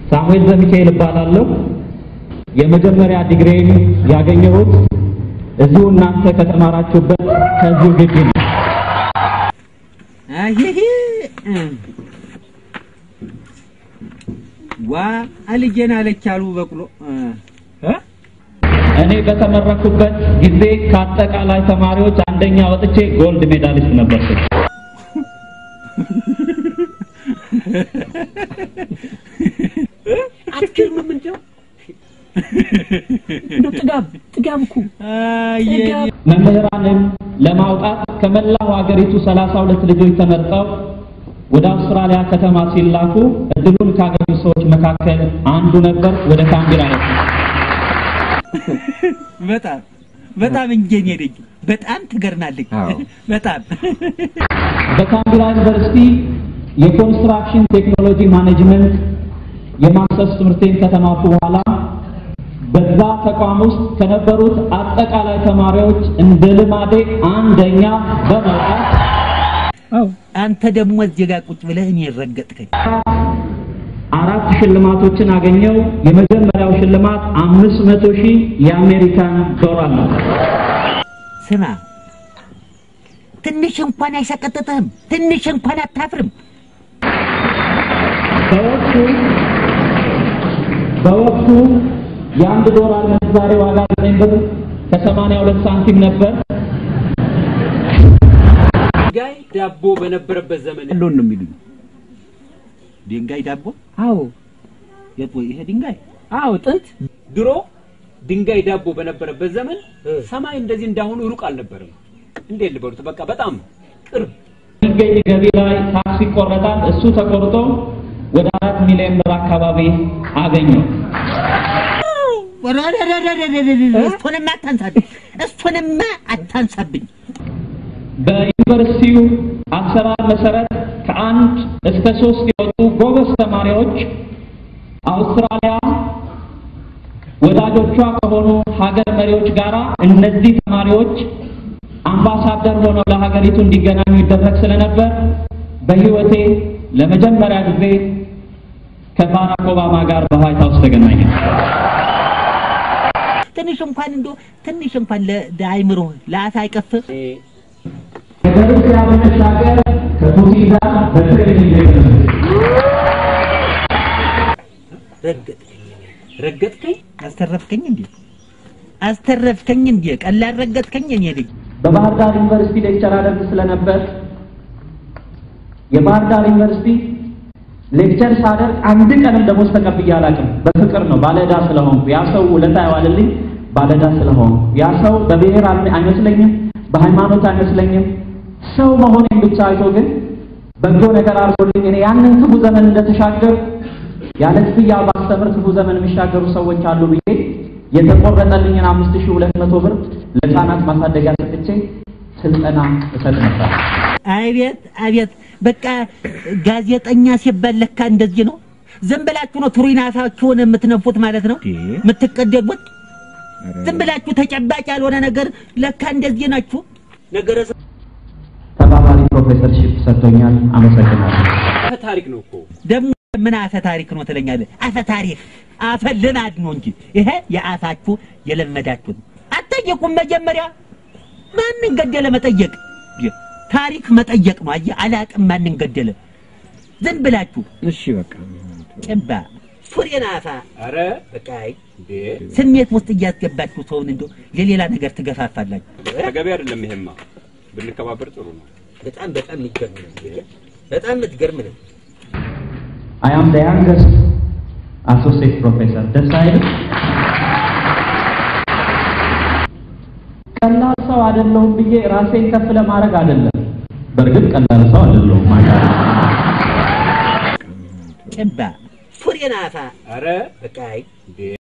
ሳሙኤል ዘሚካኤል እባላለሁ። የመጀመሪያ ዲግሪን ያገኘሁት እዚሁ እናንተ ከተማራችሁበት ከዚሁ ግቢ ነው። አይሄ ዋ አልጄን አለች አሉ በቅሎ እ እኔ በተመረኩበት ጊዜ ከአጠቃላይ ተማሪዎች አንደኛ ወጥቼ ጎልድ ሜዳሊስት ነበርኩ። አትገርምም? እንደው እንደው ጥጋብ ጥጋብ እኮ ጥጋብ መምህራንን ለማውጣት ከመላው ሀገሪቱ 32 ልጆች ተመርጠው ወደ አውስትራሊያ ከተማ ሲላኩ እድሉን ካገኙ ሰዎች መካከል አንዱ ነበር። ወደ ካምቢራ ነው። በጣም በጣም እንጀን ሄደኝ በጣም ትገርናለች። በጣም በካምቢራ ዩኒቨርሲቲ የኮንስትራክሽን ቴክኖሎጂ ማኔጅመንት የማስተርስ ትምህርቴን ከተማርኩ በኋላ በዛ ተቋም ውስጥ ከነበሩት አጠቃላይ ተማሪዎች እንደ ልማዴ አንደኛ በመውጣት አንተ ደግሞ እዚህ ጋር ቁጭ ብለህ እኔ ረገጥከኝ። አራት ሽልማቶችን አገኘው። የመጀመሪያው ሽልማት አምስት መቶ ሺህ የአሜሪካን ዶላር ነው። ስማ ትንሽ እንኳን አይሰቀጥጥህም? ትንሽ እንኳን አታፍርም? በወቅቱ በወቅቱ የአንድ ዶላር ምንዛሬ ዋጋ ዘጠኝ ብር ከሰማንያ ሁለት ሳንቲም ነበር። ድንጋይ ዳቦ በነበረበት ዘመን ያለውን ነው የሚሉኝ። ድንጋይ ዳቦ? አዎ የት ወይ ይሄ ድንጋይ? አዎ ጥንት ድሮ ድንጋይ ዳቦ በነበረበት ዘመን ሰማይ እንደዚህ እንዳሁኑ ሩቅ አልነበረም። እንዴት ልበሉት? በቃ በጣም ቅርብ የሚገኝ ገቢ ላይ ታክስ ይቆረጣል። እሱ ተቆርጦ ወደ አራት ሚሊዮን ብር አካባቢ አገኘው። እሱንማ አታንሳብኝ፣ እሱንማ አታንሳብኝ። በዩኒቨርሲቲው አሰራር መሰረት ከአንድ እስከ ሶስት የወጡ ጎበዝ ተማሪዎች አውስትራሊያ ወዳጆቿ ከሆኑ ሀገር መሪዎች ጋር እነዚህ ተማሪዎች አምባሳደር ሆነው ለሀገሪቱ እንዲገናኙ ይደረግ ስለነበር በሕይወቴ ለመጀመሪያ ጊዜ ከባራክ ኦባማ ጋር በዋይት ሀውስ ተገናኘ። ትንሽ እንኳን እንዶ ትንሽ እንኳን ለአይምሮ ለአፍ አይቀፍ ከሩሲያ በመሻገር ከፑቲን ጋር በትሬኒንግ ረገጥከኝ ረገጥከኝ፣ አስተረፍከኝ እንዴ አስተረፍከኝ እንዴ ቀላል ረገጥከኝ እኔ ልጅ በባህር ዳር ዩኒቨርሲቲ ሌክቸር አደርግ ስለነበር የባህር ዳር ዩኒቨርሲቲ ሌክቸር ሳደርግ አንድ ቀንም ደሞዝ ተቀብዬ አላውቅም። በፍቅር ነው፣ ባለዕዳ ስለሆንኩ። ያ ሰው ውለታ ያዋልልኝ ባለዕዳ ስለሆንኩ። ያ ሰው በብሔር አል- አይመስለኝም፣ በሃይማኖት አይመስለኝም። ሰው መሆኔን ብቻ አይቶ ግን በጎ ነገር አድርጎልኝ እኔ ያንን ክፉ ዘመን እንደተሻገር ያለ ክፍያ ባስተምር ክፉ ዘመን የሚሻገሩ ሰዎች አሉ ብዬ የተቆረጠልኝን አምስት ሺህ ሁለት መቶ ብር ለህፃናት ማሳደጊያ ሰጥቼ ስልጠና እሰጥ ነበር። አቤት አቤት በቃ ጋዜጠኛ ሲባል ለካ እንደዚህ ነው። ዝም ብላችሁ ነው ቱሪናፋችሁን የምትነፉት ማለት ነው የምትቀደዱት። ዝም ብላችሁ ተጨባጭ ያልሆነ ነገር ለካ እንደዚህ ናችሁ። ነገረ ተባባሪ ፕሮፌሰርሺፕ ሰጥቶኛል። አመሰግናለሁ። ታሪክ ነው እኮ ደግሞ ምን አፈ ታሪክ ነው ትለኛለህ? አፈ ታሪክ አፈ ልማድ ነው እንጂ ይሄ የአፋችሁ የለመዳችሁት። አትጠየቁም። መጀመሪያ ማንን ገደለ መጠየቅ ታሪክ መጠየቅ ነው። አየህ አላቅም ማንን ገደለ። ዝም ብላችሁ እሺ በቃ ጭባ ሱሬን አፋ አረ በቃ አይ እንዴ ስሜት ውስጥ እያስገባችሁ ሰውን እንደው የሌላ ነገር ትገፋፋላችሁ። ተገቢ አይደለም። ይሄማ ብንከባበር ጥሩ ነው። በጣም በጣም የሚገርም ነው። በጣም የምትገርም ነው። አይ አም ዘ ያንገስት አሶሲየት ፕሮፌሰር ደስ አይልም? ቀላል ሰው አይደለሁም ብዬ ራሴን ከፍ ለማድረግ አይደለም። በእርግጥ ቀላል ሰው አይደለሁም ማለት ጭባ ሱሬን አፋ አረ በቃ አይ እንዴ